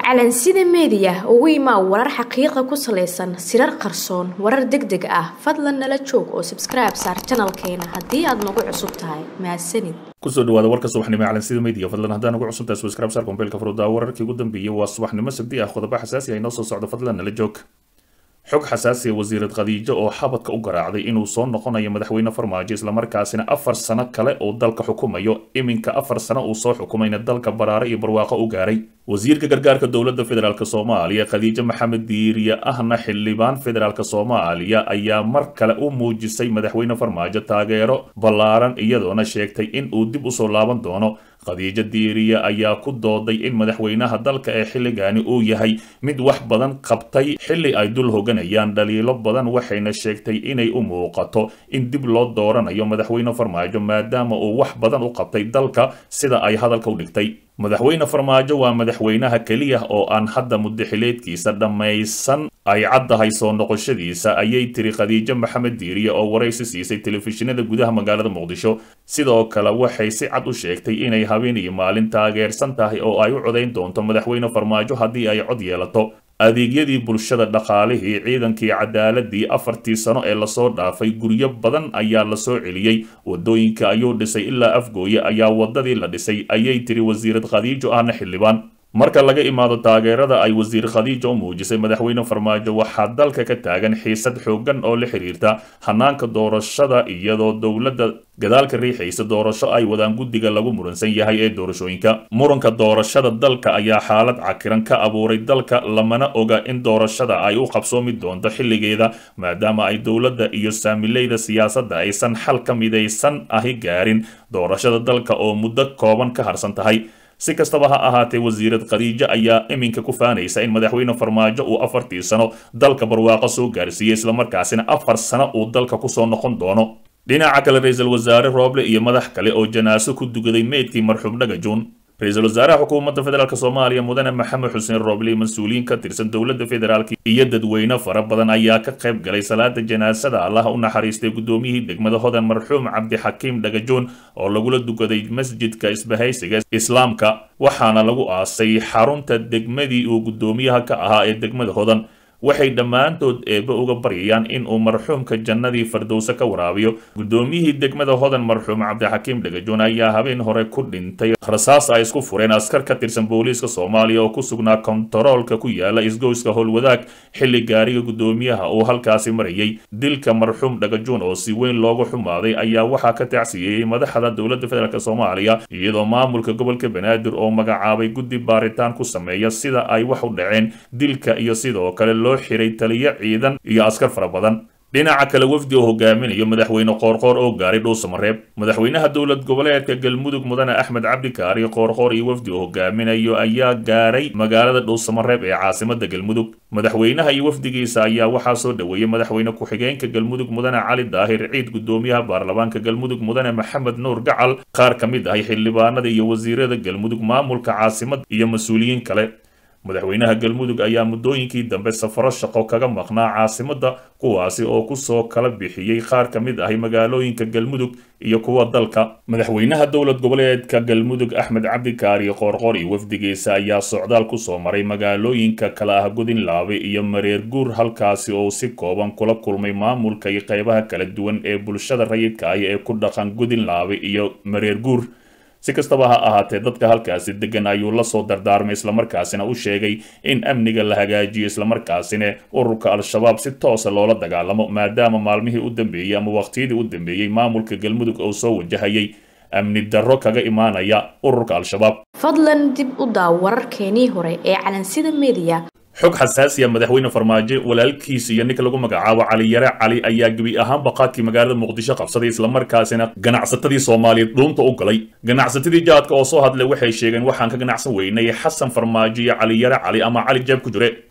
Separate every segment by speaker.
Speaker 1: calansida meediya ugu imaa warar xaqiiqa ku salaysan sirar qarsoon warar deg deg ah fadlan nala joog oo sabskribe saar janalkeena haddii aad nagu cusub tahay mahadsanid
Speaker 2: kusoo dhawaada warka subaxnimo ee calansida media fadlan haddaan ugu cusubtahay subscribe saar kombeelka furuddaa wararkii ugu dambeeyey waa subaxnimo sabdi ah qodobo xasaasi ah inoo soo socdo fadlan nala joog xog xasaasiya wasiirad khadiijo oo xabadka u garaacday inuu soo noqonayo madaxweyne farmaajo islamarkaasina afar sano kale oo dalka xukumayo iminka afar sano uu soo xukumayna dalka baraare iyo barwaaqo u gaaray wasiirka gargaarka dowladda federaalk soomaaliya khadiijo maxamed diiriye ahna xildhibaan federaalk soomaaliya ayaa mar kale u muujisay madaxweyne farmaajo taageero ballaaran iyadoona sheegtay in uu dib usoo laaban doono khadiijo diiriye ayaa ku dooday in madaxweynaha dalka ee xilligani uu yahay mid wax badan qabtay xilli ay dul hoganayaan dhaliilo badan waxayna sheegtay inay u muuqato in dib loo dooranayo madaxweyne farmaajo maadaama uu wax badan u qabtay dalka sida ay hadalka u dhigtay madaxweyne farmaajo waa madaxweynaha keliya oo aan hadda muddaxileedkiisa dhammaysan ay caddahay soo noqoshadiisa ayay tiri khadiijo maxamed diiriye oo waraysi siisay telefishinada gudaha magaalada muqdisho sidoo kale waxay si cad u sheegtay inay habeen iyo maalin taageersan tahay oo ay u codayn doonto madaxweyne farmaajo haddii ay cod yeelato adeegyadii bulshada dhaqaalihii ciidankii cadaaladii afartii sano ee lasoo dhaafay guryo badan ayaa lasoo celiyey wadooyinka ayuu dhisay ilaa afgooye ayaa wadadii la dhisay ayay tiri wasiirad khadiijo ahna xildhibaan marka laga imaado taageerada ay wasiir khadiijo u muujisay madaxweyne farmaajo waxaa dalka ka taagan xiisad xooggan oo la xiriirta hanaanka doorashada iyadoo dowladda gadaalka riixaysa doorasho ay wadaan guddiga lagu muransan yahay ee doorashooyinka muranka doorashada dalka ayaa xaalad cakiran ka abuuray dalka lamana oga in doorashada ay u qabsoomi doonto xilligeeda maadaama ay dowladda iyo saamileyda siyaasadda aysan xal ka midaysan ahi gaarin doorashada dalka oo muddo kooban ka harsan tahay si kastaba ha ahaatee wasiirad khadiijo ayaa iminka ku faanaysa in madaxweyne farmaajo uu afartii sano dalka barwaaqo soo gaarsiiyey islamarkaasina afar sano uu dalka kusoo noqon doono dhinaca kale ra-iisul wasaare rooble iyo madax kale oo janaaso ku dugaday meydkii marxuum dhagajuun ra-iisul wasaaraha xukuumadda federaalk soomaaliya mudane maxamed xuseen rooble iyo mas-uuliyiin ka tirsan dowladda federaalk iyo dadweyne fara badan ayaa ka qayb galay salaada janaasada allaha u naxariistay guddoomiyihii degmada hodan marxuum cabdixakiim dhagajoon oo lagula dukaday masjidka isbahaysiga islaamka waxaana lagu aasay xarunta degmadii uu guddoomiyaha ka ahaa ee degmada hodan waxay dhammaantood eebbe uga baryayaan in uu marxuumka jannadii fardowse ka waraabiyo guddoomiyihii degmada hodan marxuum cabdixakiim dhagajoon ayaa habeen hore ku dhintay rasaas ay isku fureen askar ka tirsan booliiska soomaaliya oo ku sugnaa kontaroolka ku yaala isgoyska howlwadaag xilli gaariga guddoomiyaha uu halkaasi marayay dilka marxuum dhagajoon oo si weyn loogu xumaaday ayaa waxaa ka tacsiyeeyey madaxda dowladda federaalk soomaaliya iyadoo maamulka gobolka banaadir oo magacaabay guddi baaritaan ku sameeya sida ay wax u dhaceen dilka iyo sidoo kale loo xiray taliyo ciidan iyo askar fara badan dhinaca kale wafdi oo hogaaminayo madaxweyne qoorqoor oo gaaray dhuusamareeb madaxweynaha dowlad goboleedka galmudug mudane axmed cabdikaari qoorqoor iyo wafdi oo hogaaminayo ayaa gaaray magaalada dhuusamareeb ee caasimada galmudug madaxweynaha iyo wafdigiisa ayaa waxaa soo dhoweeyey madaxweyne ku-xigeenka galmudug mudane cali daahir ciid gudoomiyaha baarlamaanka galmudug mudane maxamed nuur gacal qaar ka mid ahay xildhibaanada iyo wasiirada galmudug maamulka caasimada iyo mas-uuliyiin kale madaxweynaha galmudug ayaa muddooyinkii dambe safaro shaqo kaga maqnaa caasimadda kuwaasi oo kusoo kala bixiyey qaar ka mid ahi magaalooyinka galmudug iyo kuwa dalka madaxweynaha dowlad goboleedka galmudug axmed cabdikaari qoorqoor iyo wafdigiisa ayaa socdaal kusoo maray magaalooyinka kala ah godinlaabe iyo mareer guur halkaasi oo si kooban kula kulmay maamulka iyo qeybaha kala duwan ee bulshada rayidka ah ee ku dhaqan godinlaabe iyo mareer guur si kastaba ha ahaatee dadka halkaasi degan ayuu la soo dardaarmay islamarkaasina u sheegay in amniga la hagaajiyo islamarkaasina ururka al-shabaab si toosa loola dagaalamo maadaama maalmihii u dambeeyey ama waqtiyadii u dambeeyey maamulka galmudug oo soo wajahayay amni darro kaga imaanaya ururka al-shabaab
Speaker 1: fadlan dib u daaw wararkeenii hore ee calansida meediya
Speaker 2: xog xasaasiya madaxweyne farmaajo walaalkiisa iyo ninka lagu magacaabo cali yare cali ayaa gebi ahaan baqaadkii magaalada muqdisho qabsaday islamarkaasina ganacsatadii soomaaliyeed dhuunta u galay ganacsatadii jaadka oo soo hadlay waxay sheegeen waxaan ka ganacsan weynay xasan farmaajo iyo cali yare cali ama cali jeeb ku jire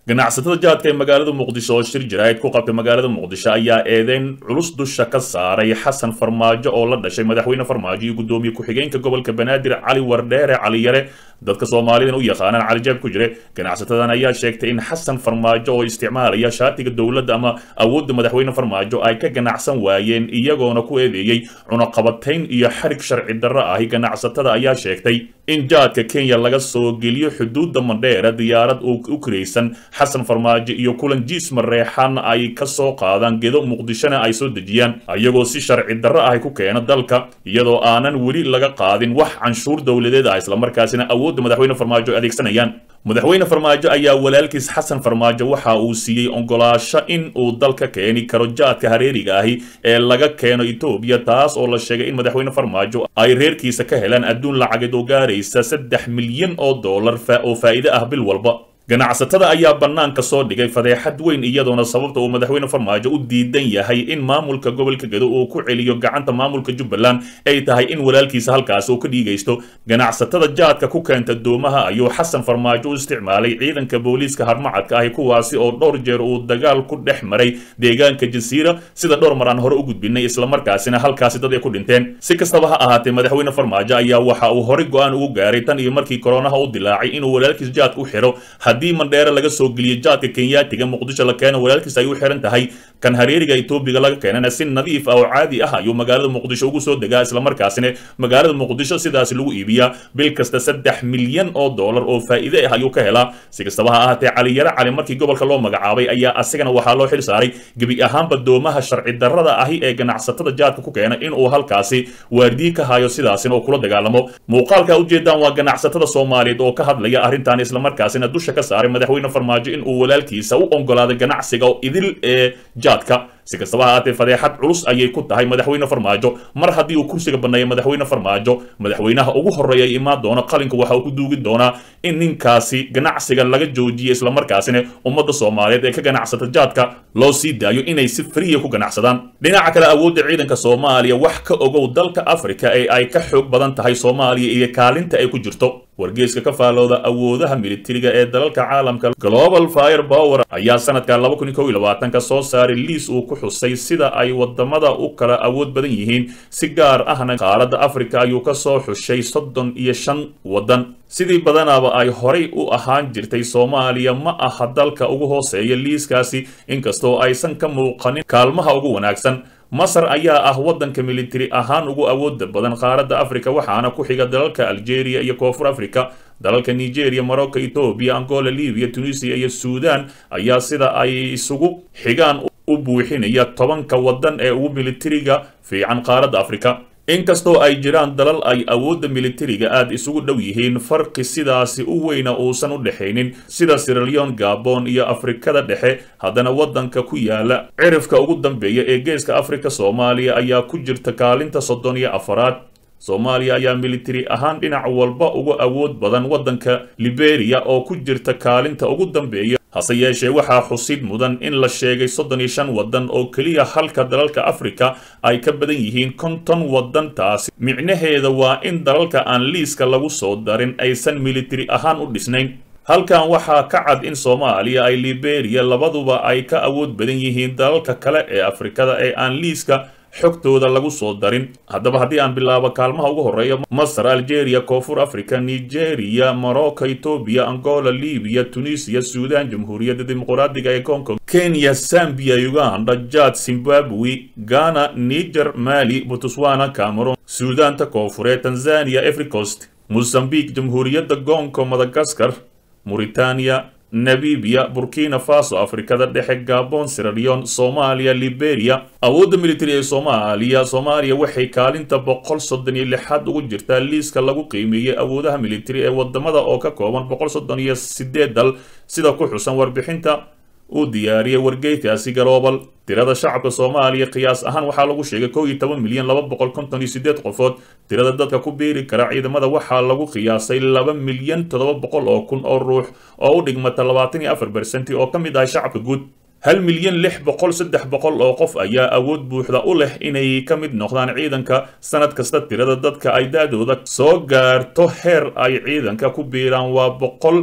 Speaker 2: ganacsatada jaadka ee magaalada muqdisho oo shir jaraa'id ku qabtay magaalada muqdisho ayaa eedeyn culus dusha ka saaray xasan farmaajo oo la dhashay madaxweyne farmaajo iyo guddoomiye ku-xigeenka gobolka banaadir cali wardheere cali yare dadka soomaalidan u yaqaanaan cali jaab ku jire ganacsatadan ayaa sheegtay in xasan farmaajo oo isticmaalaya shaatiga dowladda ama awoodda madaxweyne farmaajo ay ka ganacsan waayeen iyagoona ku eedeeyey cunaqabatayn iyo xarig sharci darro ahi ganacsatada ayaa sheegtay in jaadka kenya laga soo geliyo xuduudda mandheera diyaarad u kiraysan xasan farmaajo iyo kulan jiis mareexan ay ka soo qaadaan gedo muqdishona ay soo dejiyaan ayagoo si sharci darro ahi ku keena dalka iyadoo aanan weli laga qaadin wax canshuur dowladeed ah islamarkaasina awoodda madaxweyne farmaajo ay adeegsanayaan madaxweyne farmaajo ayaa walaalkiis xasan farmaajo waxa uu siiyey ogolaasho in uu dalka keeni karo jaadka hareeriga ahi ee laga keeno etoobiya taas oo la sheegay in madaxweyne farmaajo ay reerkiisa ka helaan adduun lacageed oo gaaraysa saddex milyan oo dollar oo faa'iide ah bil walba ganacsatada ayaa bannaanka soo dhigay fadeexad weyn iyadoona sababta uu madaxweyne farmaajo u diidan yahay in maamulka gobolka gedo uu ku celiyo gacanta maamulka jubbaland ay tahay in walaalkiisa halkaasi uu ka dhiigaysto ganacsatada jaadka ku keenta doomaha ayuu xasan farmaajo u isticmaalay ciidanka booliiska harmacadka ahi kuwaasi oo dhowr jeer uu dagaal ku dhex maray deegaanka jasiira sida dhowr mar aan hore u gudbinay islamarkaasina halkaasi dad ay ku dhinteen si kastaba ha ahaatee madaxweyne farmaajo ayaa waxa uu horey go-aan ugu gaaray tan iyo markii koronaha u dilaacay inuu walaalkiis jaadka u xiro haddii mandheere laga soo geliyo jaadka kenyaatiga muqdisho la keeno walaalkiis ay u xiran tahay kan hareeriga etoobiga laga keenana si nadiif ah oo caadi ah ayuu magaalada muqdisho ugu soo degaa islamarkaasina magaalada muqdisho sidaas lagu iibiyaa bil kasta saddex milyan oo dollar oo faa'iide ah ayuu ka helaa si kastaba ha ahaatee caliyare cali markii gobolka loo magacaabay ayaa asigana waxaa loo xil saaray gebi ahaanba doomaha sharci darrada ahi ee ganacsatada jaadka ku keena inuu halkaasi waardiye ka hayo sidaasina oo kula dagaalamo muuqaalka ujeedaan waa ganacsatada soomaaliyeed oo ka hadlaya arrintan islamarkaasina dusha ka saaray madaxweyne farmaajo in uu walaalkiisa u ogolaaday ganacsiga idil ee jaadka si kastaba ha ahaatee fadeexad culus ayay ku tahay madaxweyne farmaajo mar haddii uu kursiga banneeya madaxweyne farmaajo madaxweynaha ugu horreeya imaan doona qalinka waxa uu ku duugi doonaa in ninkaasi ganacsiga laga joojiyo islamarkaasina ummadda soomaaliyeed ee ka ganacsata jaadka loo sii daayo inay si friya ku ganacsadaan dhinaca kale awoodda ciidanka soomaaliya wax ka ogow dalka afrika ee ay ka xoog badan tahay soomaaliya iyo kaalinta ay ku jirto wargeyska ka faalooda awoodaha militariga ee dalalka caalamka global fire power ayaa sanadka laba kun iyo kow iyo labaatanka soo saaray liis uu ku xusay sida ay wadamada u kala awood badan yihiin si gaar ahna qaaradda afrika ayuu ka soo xushay soddon iyo shan waddan sidii badanaaba ay horay u ahaan jirtay soomaaliya ma aha dalka ugu hooseeya liiskaasi inkastoo aysan ka muuqanin kaalmaha ugu wanaagsan masar ayaa ah waddanka militari ahaan ugu awooda badan qaaradda afrika waxaana ku xiga dalalka algeria iyo koonfur africa dalalka nigeria morocco etoobiya angola libiya tunisia iyo suudan ayaa sida ay isugu xigaan u buuxinaya tobanka waddan ee ugu militariga fiican qaaradda afrika inkastoo ay jiraan dalal ay awoodda militariga aad isugu dhow yihiin farqi sidaasi u weyna uusan u dhexaynin sida siraleon gabon iyo afrikada dhexe haddana waddanka ku yaala cirifka ugu dambeeya ee geeska afrika soomaaliya ayaa ku jirta kaalinta soddon iyo afaraad soomaaliya ayaa militari ahaan dhinac walba uga awood badan waddanka liberiya oo ku jirta kaalinta ugu dambeeya hase yeeshee waxaa xusid mudan in la sheegay soddon iyo shan waddan oo keliya halka dalalka afrika ay ka badan yihiin konton waddan taasi micnaheeda waa in dalalka aan liiska lagu soo darin aysan militari ahaan u dhisnayn halkan waxaa ka cad in soomaaliya ay liberiya labaduba ay ka awood badan yihiin dalalka kale ee afrikada ee aan liiska xogtooda lagu soo darin haddaba haddii aan bilaabo kaalmaha ugu horreeya masar algeria koonfur africa nigeria morocco etoobiya angola libiya tunisiya suudan jamhuuriyadda dimuqraadiga ee congo kenya zambia uganda jad zimbabwe ghana niger mali botswana cameron suudaanta koonfureed tanzania efricost mozambique jamhuuriyadda gongo madagaskar mauritania namibia burkina faso afrikada dhexe gabon siralion soomaaliya liberia awoodda militari ee soomaaliya soomaaliya waxay kaalinta boqol soddon iyo lixaad ugu jirtaa liiska lagu qiimeeyey awoodaha militari ee wadamada oo ka kooban boqol soddon iyo sideed dal sida ku xusan warbixinta uu diyaariyey wargeykaasi global tirada shacabka soomaaliya qiyaas ahaan waxaa lagu sheegay kow iyo toban milyan laba boqol konton iyo sideed qofood tirada dadka ku biiri kara ciidamada waxaa lagu qiyaasay laba milyan toddoba boqol oo kun oo ruux oo u dhigmata labaatan iyo afar bersenti oo ka mid ah shacabka guud hal milyan lix boqol saddex boqol oo qof ayaa awood buuxda u leh inay ka mid noqdaan ciidanka sanad kasta tirada dadka ay da-dooda soo gaarto heer ay ciidanka ku biiraan waa boqol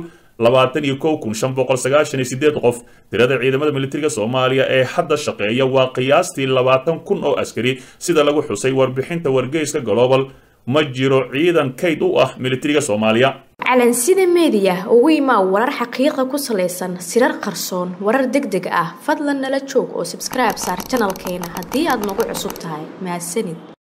Speaker 2: labaatan iyo kow kun shan boqol sagaashan iyo sideed qof tirada ciidamada militariga soomaaliya ee hadda shaqeeya waa qiyaastii labaatan kun oo askari sida lagu xusay warbixinta wargeyska global ma jiro ciidan kayd u ah militariga soomaaliya
Speaker 1: calansida meediya ugu imaa warar xaqiiqa ku salaysan sirar qarsoon warar deg deg ah fadlan nala joog oo sabskribe saar janalkeena haddii aad nagu cusub tahay mahadsanid